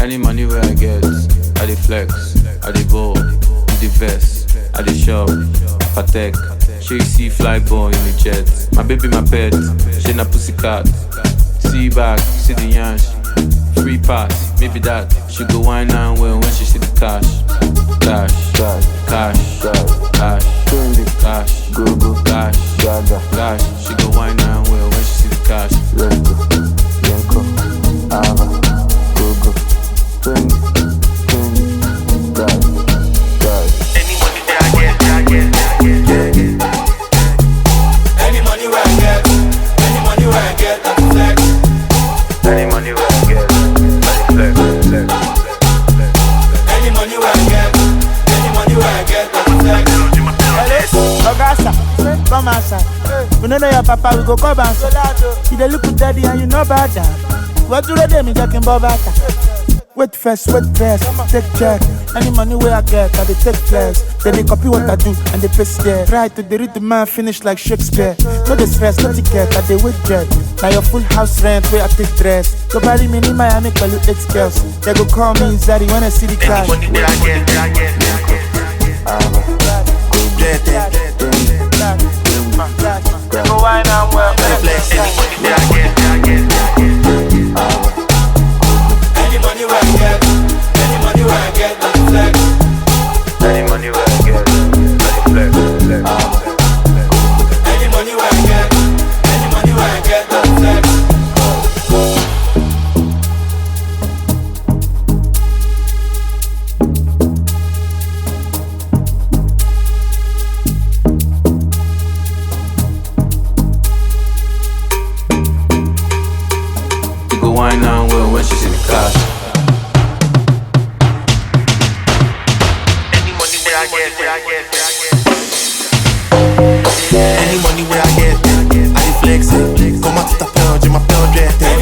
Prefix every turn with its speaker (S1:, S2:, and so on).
S1: Any money where I get, I dey flex, I dey ball, in the vest, I dey shop, patek. She see fly ball in the jet. My baby, my pet, she na pussycat. See back, see the yansh. Free pass, maybe that. She go wine and well when she see the cash. Cash,
S2: Cash,
S1: cash,
S2: cash,
S1: cash,
S2: trendy,
S1: cash,
S2: go go,
S1: cash,
S2: gaga,
S1: cash. She go wine and well when she see the cash.
S2: let's go, Yenko, Ava, go go, trendy, trendy, gaga, gaga.
S3: Any money that I get, that I get, that I get, yeah, yeah. Any money where I get, any money where I get, I flex.
S2: Any money where I get, I flex, flex, flex, flex.
S3: Any money where I get, any money where I get, I flex.
S4: Oga sir, come outside. We no know your papa, we go come outside. You dey look daddy and you know about that. What do they me talking about that? Wait first, wait first, take check. Any money where I get, I dey take flex. Then they copy what I do and they paste there. Try to dey read the man finish like Shakespeare. No dey stress, no ticket, I dey wait jet. Now your full house rent where I take dress. Go marry me in Miami, call you eight girls. They go call me Zari when I see the
S3: Any
S4: cash.
S3: money that I get, that I get, that I get,
S2: Ava, go
S3: yeah, yeah.
S2: trendy,
S4: They go wine and well.
S3: Flex. Any money that I get, that I get, that I get.
S2: Ava,
S3: Any money where I get, any money where I get, I flex.
S2: any money where I get, I flex, flex, Ava,
S3: Any money where I get, any money where I get, I flex.
S1: She go wine and well when she see the cash.
S3: Any money where I get, where I get, where I get. Any money where I get, I dey flex it. Comment tu t'appelles, je m'appelle Drette.